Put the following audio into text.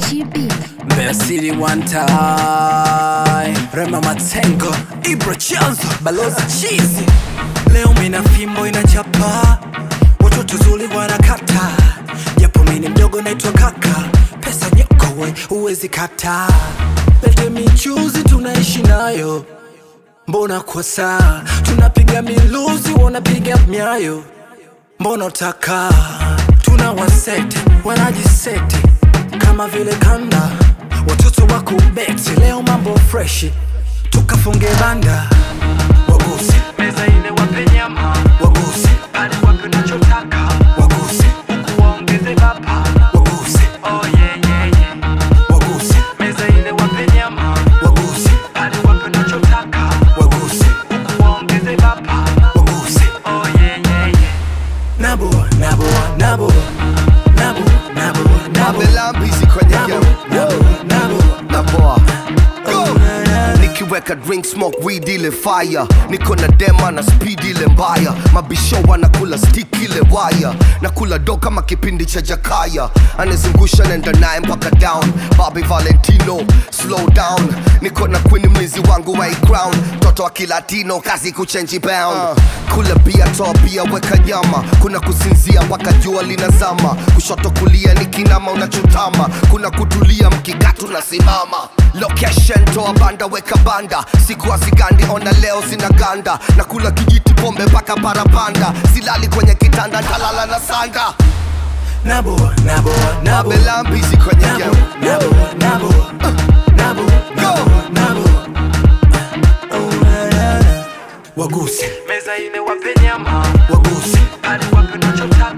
GB. Mbeya City one time Rema Matengo Ibra Chanzo Balozi Chizi Leo mina fimbo inachapa Watoto zuli wanakata Japo mini mdogo naitwa kaka Pesa nyoko we uwezi kata Lete michuzi tunaishi nayo Mbona kwa saa Tunapiga miluzi wanapiga myayo Mbona utaka Tuna wasete wanajisete Kama vile kanda Watoto wako beti Leo mambo freshi Tukafunge banda Waguse Meza ile wape nyama Waguse Pale wape unachotaka Waguse Huku waongeze bapa Waguse Oh yeah yeah yeah Waguse Meza ile wape nyama Waguse Pale wape unachotaka Waguse Huku waongeze bapa Waguse Oh yeah yeah yeah Nabo, nabo, nabo, nabo, nabo, nabo, Abelambizi kwenye nabo, game nabo, nabo. na boa Go! nikiweka drink smoke weed ile fire niko na dema na speed ile mbaya mabisho wanakula stick ile waya nakula do kama kipindi cha jakaya anazungusha nenda naye mpaka down Bobby Valentino slow down niko na queen mlinzi wangu wa hii crown mtoto wa kilatino kazi kuchenji pound kula bia toa bia weka nyama kuna kusinzia mpaka jua linazama kushoto kulia nikinama unachotama kuna kutulia mkikatu na simama location toa banda weka banda siku hazigandi ona leo zinaganda na kula kijiti pombe mpaka parapanda silali kwenye kitanda ntalala na sanda Nabo, nabo, nabo, abelambizi kwenye nabo, game nabo, nabo, nabo, nabo, nabo. Oh, na, na, na. Waguse meza ile wape nyama waguse pale wape unachotaka